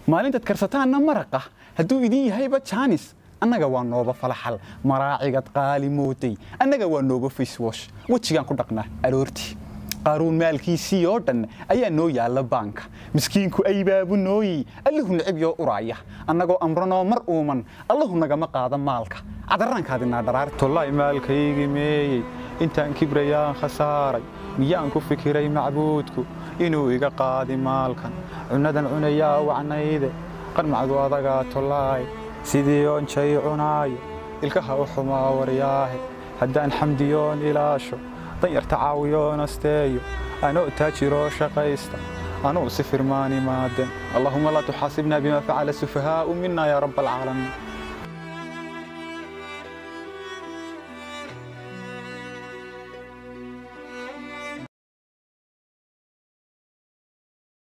maalintaad karsataanna maraqa hadduu idin yahayba jaanis annaga waa nooba falaxal maraacigad qaali mootay annaga waa nooba facewash wejigaan ku dhaqnaa aroortii qaaruun maalkiisii oo dhan ayaa noo yaalla baanka miskiinku aybaabu nooyey allahu necab yoo uraaya annagoo amranoo mar uuman allahu nagama qaada maalka cadaraankaadinaa dharaar tollaay maalkaygii meeyey intaan kibrayaan khasaaray miyaan ku fikiray macbuudku inuu iga qaadi maalkan cunnadan cunayaa wacnayde qarmacdu adagaa tollaay sidii oon jay cunaayo ilkaha u xumaa waryaahe haddaan xamdiyoon ilaasho danyarta caawiyoon asteeyo anoo taajiroo shaqaysta anuu si firmaan imaaden allahuma laa tuxaasibna bima facala sufahaa'u mina yaa rabba alcaalamiin